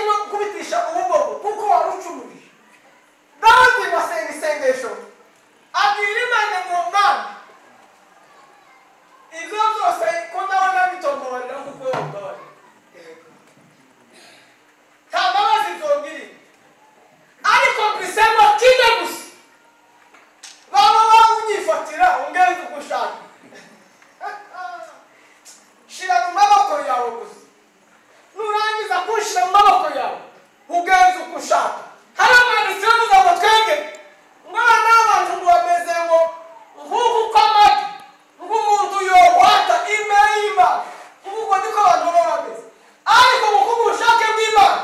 kwigisha ubugogo kuko warucumuye dawidi basenga isengesho abwira imana ngo mana ibyo byose ko ndabona bitomborera kuko yomborera nta mbabazi byongiriye ariko mbisema kide gusa baba bamwifatira ungere kuko ushaka shira mu maboko yawe gusa nurangiza kunshyira mu maboko yawe ugenza uko ushaka hari amanitseho neza ngo twebwe mwana w'abantu ngo bameze ngo nk'uku kw'amagi nk'umuntu yohata imbere y'imana nk'uko niko abantu baba bameze ariko ngo kubw'ubushake bw'imana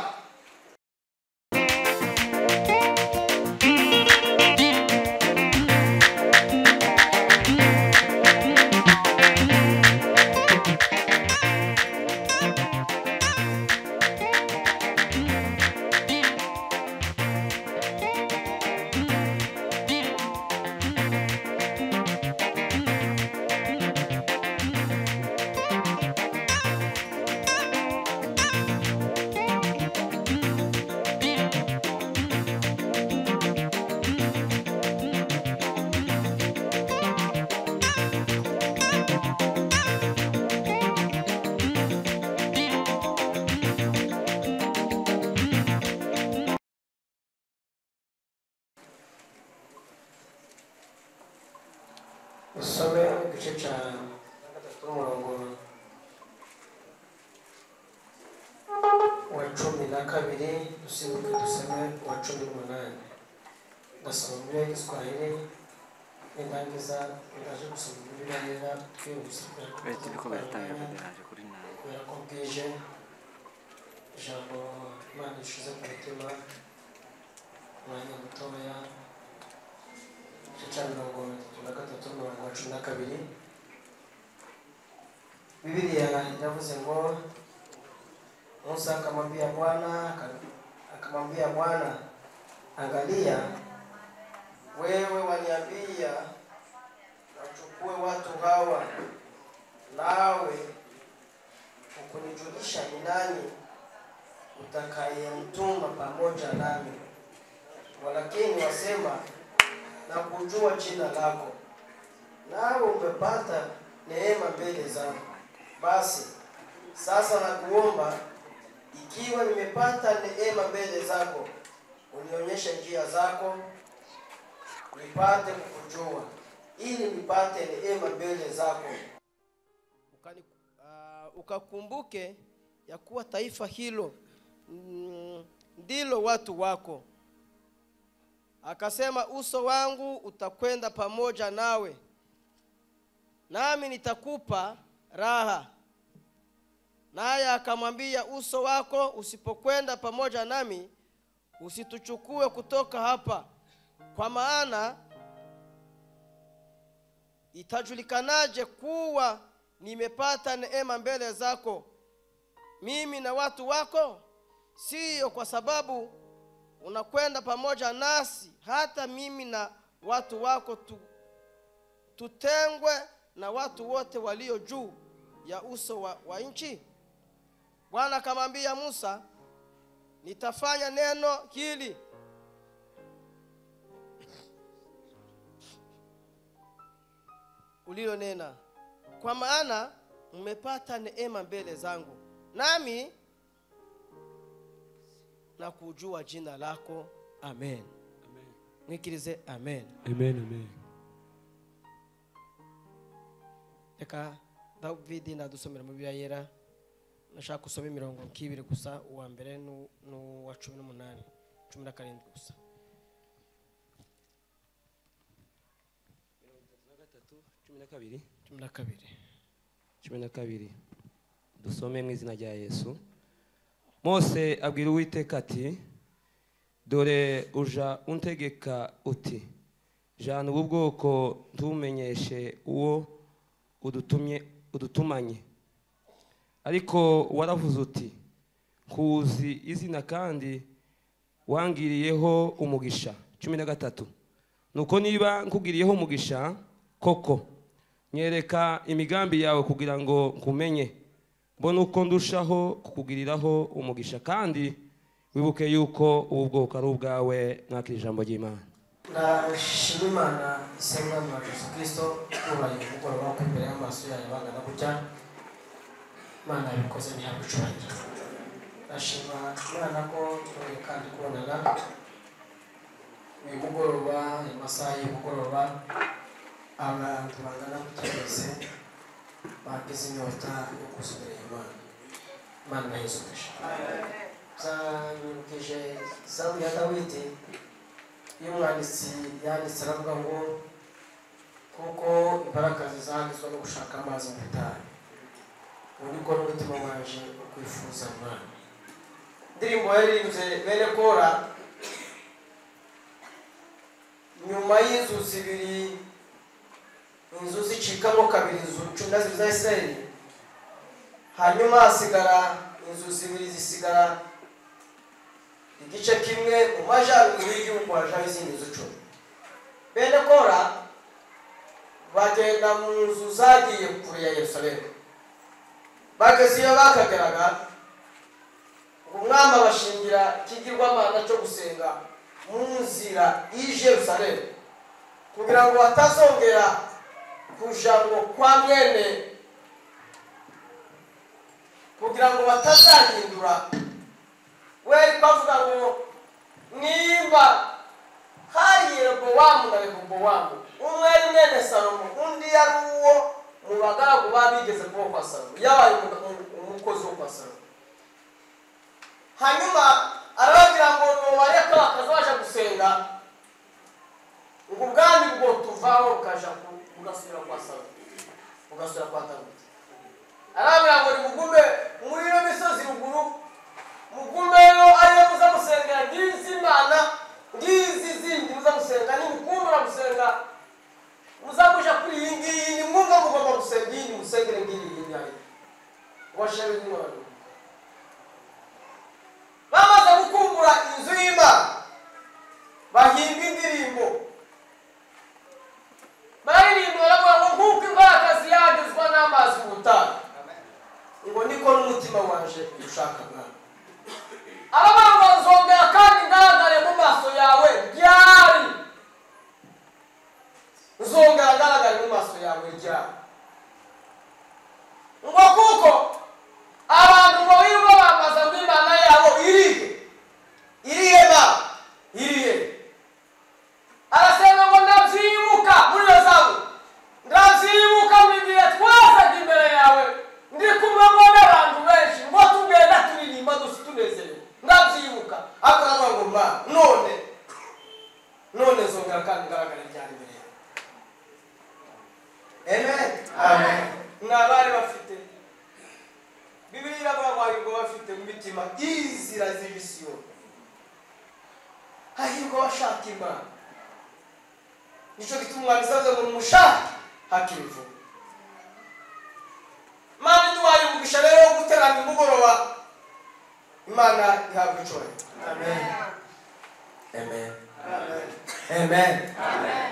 usome igice cya gatatu umurongo wa cumi na kabiri dusimbuke dusome uwa cumi n'umunani ndasoma muri giswahili nindangiza ndaje gusoma muri neza twihuse kubera ko leta ibiko biratangira twari kugira ngo kuri nawe kubera ko bwije ijambo imana rishize ku mutima umwanya mutoya igice cya mirongo itatu na gatatu mirongo cumi na kabiri bibiriya yavuze ngo musa akamwambia bwana aka- akamwambia bwana angalia wewe waniambia wachukue watu hawa nawe ukunijulisha ni nani utakayemtuma pamoja nami walakini wasema na kujua jina lako nawe umepata neema mbele zangu basi sasa nakuomba ikiwa nimepata neema mbele zako unionyeshe njia zako nipate kukujua ili nipate neema mbele zako ukani, uh, ukakumbuke ya kuwa taifa hilo mm, ndilo watu wako. Akasema, uso wangu utakwenda pamoja nawe, nami nitakupa raha. Naye akamwambia, uso wako usipokwenda pamoja nami, usituchukue kutoka hapa, kwa maana itajulikanaje kuwa nimepata neema mbele zako mimi na watu wako siyo kwa sababu unakwenda pamoja nasi hata mimi na watu wako tu, tutengwe na watu wote walio juu ya uso wa, wa nchi bwana akamwambia musa nitafanya neno hili ulilonena kwa maana umepata neema mbele zangu nami na kujua jina lako amen mwikirize amen amen amen reka davidi nadusomera mu bibiliya yera nashaka gusoma imirongo nk'ibiri gusa uwa mbere n'u- n'uwa cumi n'umunani cumi na karindwi gusa cumi na kabiri cumi na kabiri cumi na kabiri dusome mu izina rya yesu mose abwira uwiteka ati dore uja untegeka uti jana ubu bwoko ntumenyeshe uwo udutumye udutumanye ariko waravuze uti kuzi izina kandi wangiriyeho umugisha cumi na gatatu nuko niba nkugiriyeho umugisha koko nyereka imigambi yawe kugira ngo nkumenye mbone uko ndushaho kukugiriraho umugisha kandi wibuke yuko ubu bwoko ari ubwawe mwakira ijambo ry'imana ndashima imana ise mwami wa yesu kirisito ubaye umugoroba ku imbere y'amaso yayo bangana gutya imana yabikoze ntiyagucurangira ndashima imana ko tubaye kandi kubonana uyu mugoroba ayo masaha y'umugoroba abantu bangana gutya bose bagize inyota yo kuzubereye imana imana yizubije zanyibukije izamu ya dawidi iyo umwanditsi yanditse aravuga ngo kuko imbaraga zizahagizwa no gushaka amazi mu butayu ubu ni bwo n'umutima waje ukwifuza umwana indirimbo yaririmbye bene kora nyuma y'inzu zibiri inzu zicikamo kabiri inzu cumi zibiri za isirayeli hanyuma hasigara inzu zibiri zisigara igice kimwe mu majyaruguru y'igihugu hajaho izindi nzu icumi bene kora bagenda mu nzu zagiye kure ya yerusalemu bageze iyo bakagaraga umwami abashingira ikigirwamana cyo gusenga mu nzira y'ije yerusalemu kugira ngo hatazongera kuja ngo kwa mwene kugira ngo batazahindura we bavuga ngo nimba hari yerobowamu na rehobowamu umwe ari mwene salomo undi yari uwo mu bagaragu babigeze kubo kwa salomo yabaye umu- umukozi wo kwa salomo hanyuma arababwira ngo nubareka bakazabaje gusenga ubwo ubwami bwo tuvaho bukaja ku- bugasubira kwa salomo bugasubira kwa dawidi arababwira ngo nimugume muri iyo misozi ruguru mugumeyo ariyo muza gusengera ngizi imana ngizi zindi muza gusenga nimukumbura gusenga muza kuja kuri iyi ngiyi nimwumva mugomba gusenga iyi nimusengere ngiyi iyi nayo ubashebe n'imana bamaze gukumbura inzu y'imana bahimba indirimbo baririmba baravuga ngo nk'uko imbaraga ziyagizwa n'amazi mu butayu ngo niko n'umutima waje ushaka mwana abana bazongera kandi ngaragare mu maso yawe ryari nzongera ngaragare mu maso yawe ryari ngo kuko abantu bawirirwa bambaza ngo imana yabo irihe irihe ba irihe arasenga ngo ndabyibuka muri iyo zamu ndabyibuka buri gihe twazaga imbere yawe ndi kumwe ngo n'abantu benshi ngo tugenda turirimba dusa tunezerewe ndabyibuka ariko aravuga ngo mba none none zongera kandi ngaragara ryari imbere yawe amen amen mwabari bafite bibiri iravuga ngo hahirwa bafite mu mitima izira z'ibisiyo hahirwa abashaka imana nicyo gituma umwami isaza ngo numushake hakiri vuba imana iduhaye umugisha rero wo guterana imugoroba imana ihabwa icoro amen amen amen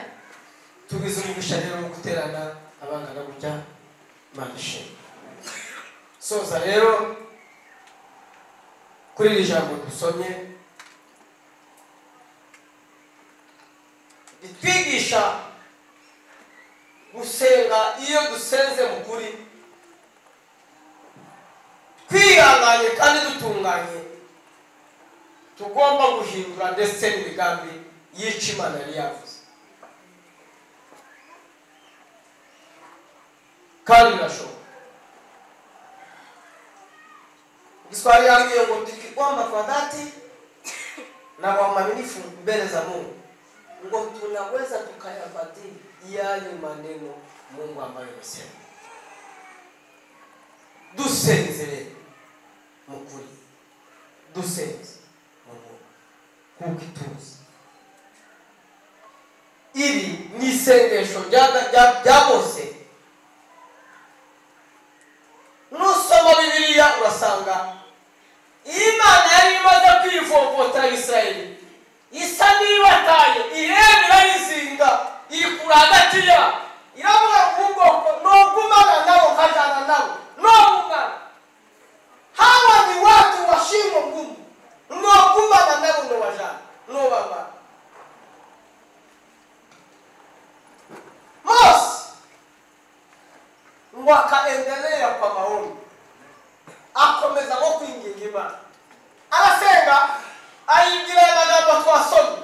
tugize umugisha rero wo guterana abangana gutya imana ishimwe soza rero kuri iri jambo dusomye itwigisha gusenga iyo dusenze mu kuri twihanganye kandi dutunganye tugomba guhindura ndetse n'imigambi yica imana yari yavuze kandi birashoboka igiswahili yambwiye ngo tukikwamba kwa dhati na kwa uaminifu mbele za mungu ngo tunaweza tukayabadili yale maneno mungu ambayo amesema dusenzere mukuri dusenze mu mungu kuko ituze iri ni isengesho rya rya- rya bose nusoma bibiliya urasanga imana yari imaze kwivovotera isirayeli isa n'ibataye iremera yizinga iri kure hagati yabo iravuga ngo ubwoko nogumana nabo ukajyana nabo nogumana hawa ni watu wa shingo ngumu nogumana wakaendelea kwa maombi akomeza nko kwinginga imana arasenga ayibwira aya magambo twasomye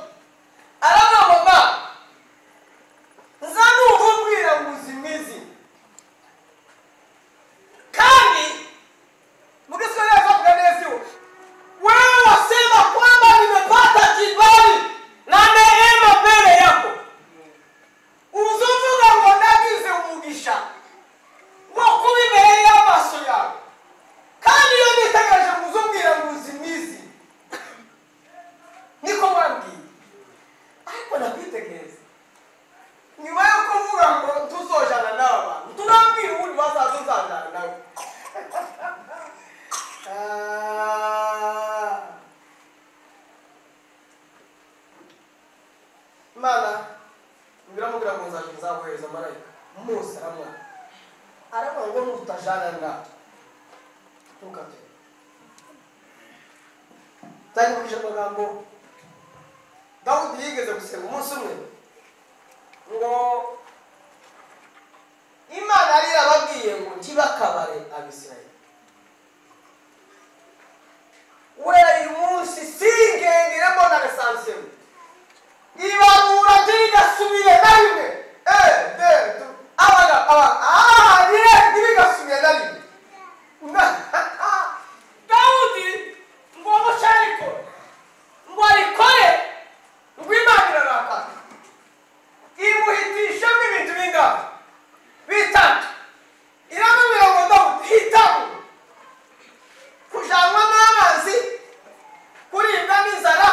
aravuga ngo nza nuva mbwira nguzi kandi muri sore zavuga neza iwe wewe wasema kwamba nimepata kibali na neema mbele yako uzuvuga ngo nagize umugisha wo kuba imbere y'amaso yawe kandi iyo nitegereje kuzubwira muzimizi niko wabwiye ariko nakwitegereza nyuma yo kuvuga ngo tuzojana n'aba bantu turabwira ubundi bazaza uzajana nawe Ah. imana mbiramubwira ngo nzaje nzabohereza marayika mose aramwana aravuga ngo nutajana natwe ntukatebe nzakubwije amagambo dawudi yigeze gusenga umunsi umwe ngo imana yari yarababwiye ngo ntibakabare abisirayeli wera uyu munsi singenderemo na lesansiyemu ibarura ntibigasubire na rimwe ebedu abaga abaga aha niye ntibigasubire na rimwe dawudi ngo mushariko ngo arikore ngo imana irarakara imuhitishamo ibintu bingana bitatu iramubwira ngo dawudi hitamo kujanwa n'amazi kuribwa n'inzara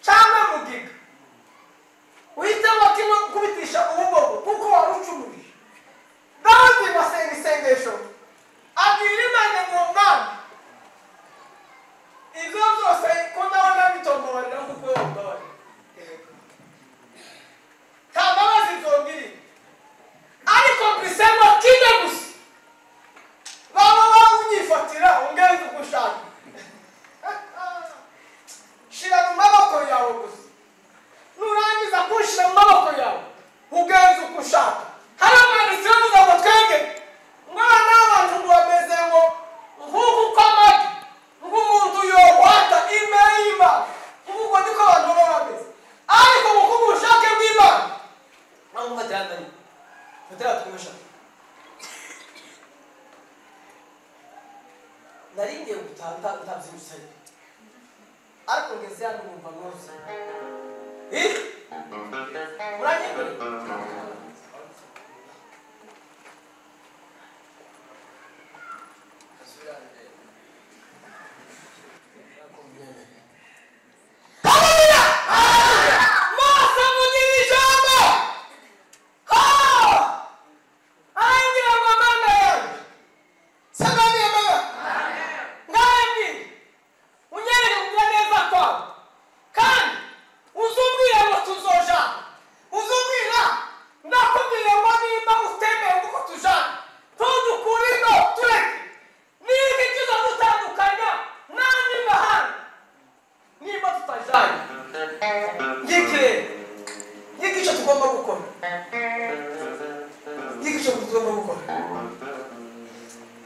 cyangwa mugiga uhitamo kimwe kubitisha ubugogo kuko wari ucumurije dawudi basenga isengesho abwira imana ngo mwana ibyo byose ko ndabona bitomborera kuko yomborera nta mbabazi zongiriye ariko mbisengwa kimwe gusa baba banyifatira ungenzi uko ushaka shira mu maboko yawe gusa nurangiza kunshyira mu maboko yawe ugenzi uko ushaka hariya mwanditseho kugira ngo twenge mwana w'abantu ngo bameze ngo nk'uku kw'amagi nk'umuntu yohata imbere y'imana nk'uko niko abantu baba bameze ariko ngo kubw'ubushake bw'imana Mambo matirandani. Matiratukumesha. Nari ngiye gutaha uta- utabyirutse. Ariko ngeze hano numva rwose. Eh? Uranyemera? maso mugira ijambo arangira ngo mana yawe sabaniye mama nkambi unyereke kugira neza kwawe kandi uzubwire ngo tuzojana uzubwira nakubwire ngo nimba utemeye kuko tujana tudukure ino tureke nireke kiza dutandukanya n'andi mahanga nimba tutajanye yigire yiga icyo tugomba gukora yiga icyo tugomba gukora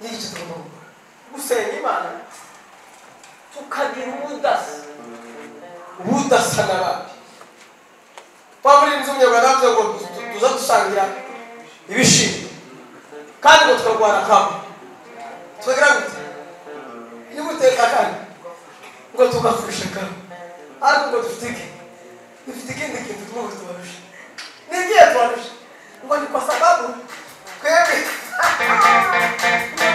yiga icyo tugomba gukora gusenga imana tukagira ubudasa ubudasa n'abandi kwa muri inzu umunyarwanda yavuze ngo tu- tu- tuza dusangira ibishimbo kandi ngo tukarwana kamwe tukagira gute y'ubuteka kandi ngo tugafushe kamwe ariko ngo dufite iki dufite ikindi kintu tumwe tubarusha nigiye tubarusha ngo ni kwa sababu twebwe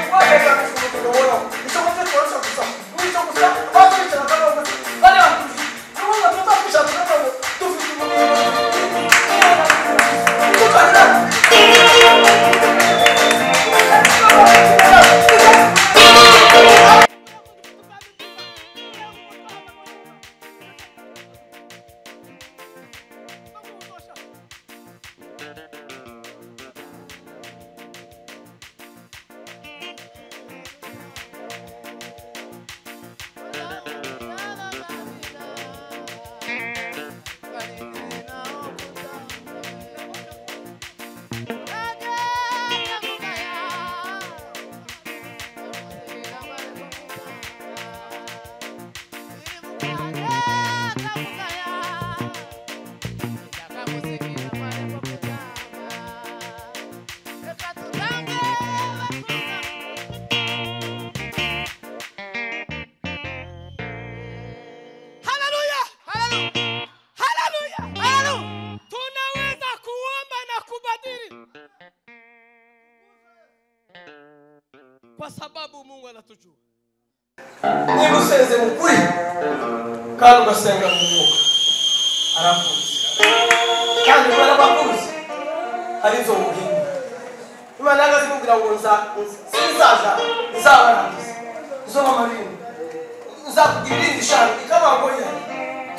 tuweza kufunguliwa nicyo mutwe tubarusha gusa nicyo gusa basi bicara kandi bavuga bari bakurusha n'ubundi tutafisha tukabazo dufite umuriro tukagira Haleluya. Haleluya. Tunaweza kuomba na kubadili. Kwa sababu Mungu anatujua. niba usenze mu kuri kandi ugasenga mu mwuka arakuzi kandi kubera ko akuzi hari inzo muhinga imana yanga zimubwira ngo nza sinzaza nzabarangiza uzoma amarinda uzakugira irindi shanga ikabangoya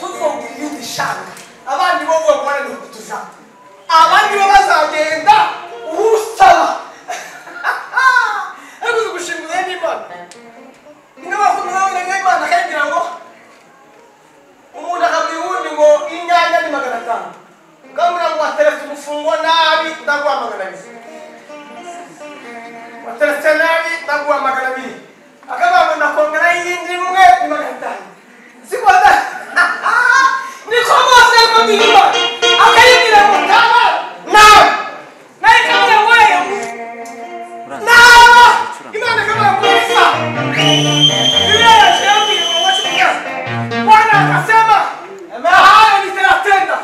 tuzogira irindi shanga abandi bo vuba kubona ni ukutujana abandi bo bazagenda usaba ariko uzi gushimira n'imana niba bakunda nawe n'imana akagira ngo umuntu akabwira uwundi ngo inyanya ni magana atanu ukamubwira ngo wateretse umufungo nabi ndaguha magana abiri wateretse nabi ndaguha magana abiri akavuga ngo ndakongera y'indi imwe ni magana atanu sikoda niko bose ariko birimo akayibwira ngo taba nawe nawe ikavuga ngo yewe naba imana ikavuga ngo isa Biblia inasema kwamba watu wengi, Bwana akasema mahali nitatenda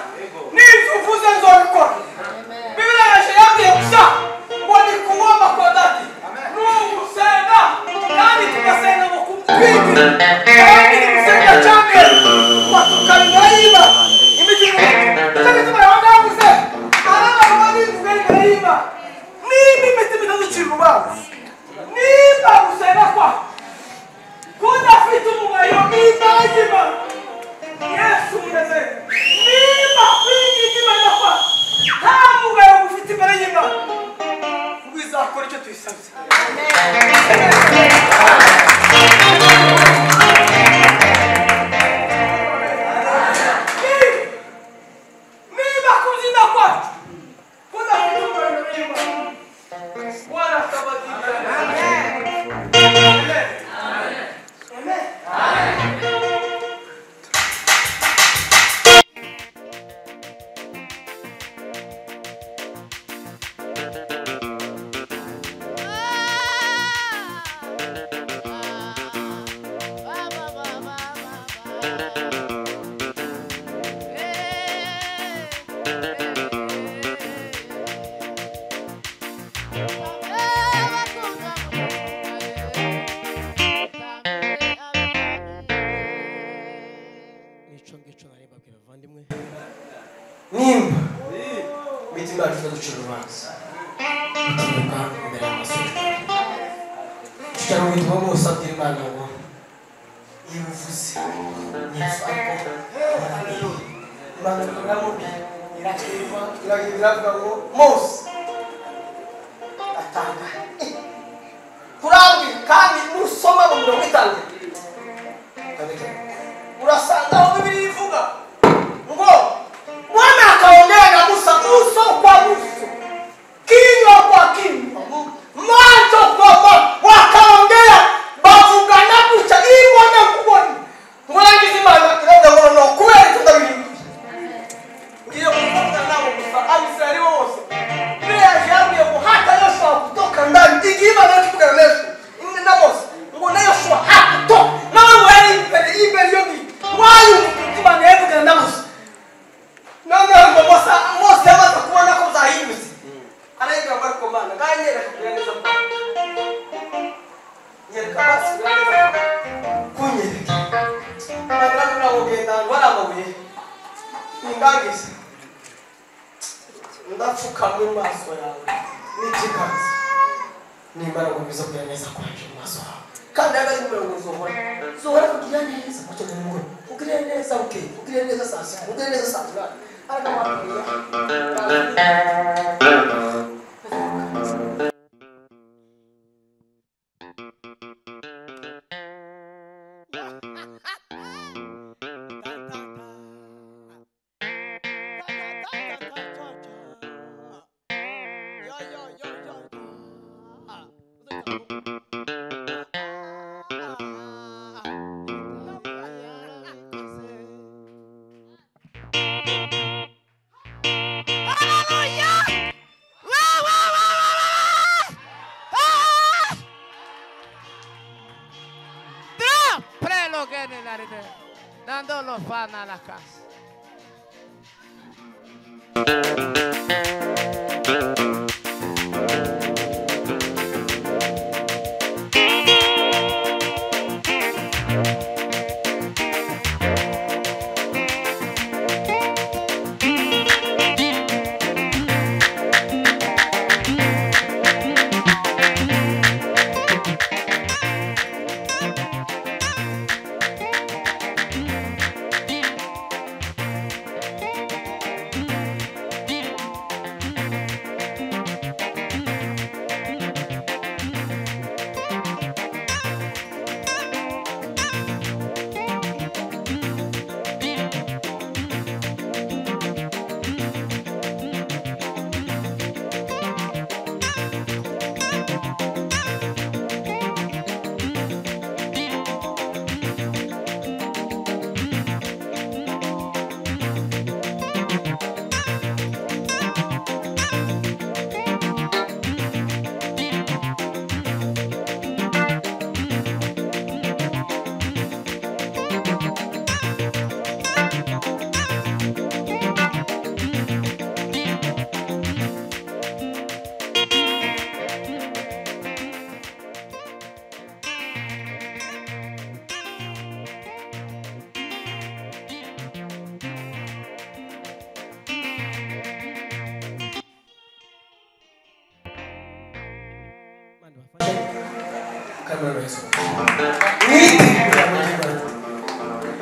nifufuze zorko. Biblia inasema kwamba walikuomba kwa dhati. Mungu sema nani tukasema wakumpiga. Lakini msenda chake watukalaiba. Imejumua. Sasa kama wanadamu sasa alama wali kukalaiba. Mimi nimetimiza uchimbo baba. Nimba kusema kwa kudafite umubare w'imbagiba yesu umeze niba winyigimana kwa nta mugabo ufite imbere y'imana wizakora icyo tuyisabye Niba- niba kubyina kwacu kudafite umubare w'imana warasabagirana Amen. Amen. Nico ngico nari babwira bavandimwe nimba imitima yacu itaducira urubanza ituruka imbere y'amaso cyangwa ubutumwa bwose abwira imana ngo iyo uvuze yesu ariko imana iramubwira irakirwa iravuga ngo mose atanga kurambwira kandi nusoma mu mirongo itanu urasanga aho bibiri ivuga ngo mwana akaongea na Musa uso kwa uso, kinywa kwa kinywa, macho kwa macho, wakaongea bavugana kucha ili mwana kubona mwana kizima anakileta mwana kweli tutabiri ndio kuvuka nao Musa alisali wose ile ajabu ya kwa hata Yoshua kutoka ndani ikiwa na kitu kana Yesu ni na Musa ngo na Yoshua hakutoka na wewe imbele imbele yobi wayo kutima na Yesu kana Musa noneho ngo mose mose amaze kubona ko uzahindutse arayigira ngo ariko mana kandi yerekakubwira neza ko nyereka amaso neza kunyereka nagira ngo ntabwo ugenda ahantu hari amabuye nindangiza ndapfukama amaso yawe n'ikiganza nimara gukomeza kugira neza kwanje mu maso hawe kandi nawe ari mirongo zohora zohora kugira neza mu cyumweru ngo ugire neza bukeye ugire neza saa sita ugire neza saa tanu aragabanya Pray, Lord, get in there. nandolofana la casa.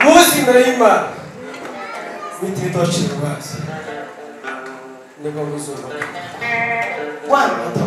Muzi Naima mititoshirwazi niko kuzunguka. Bwana,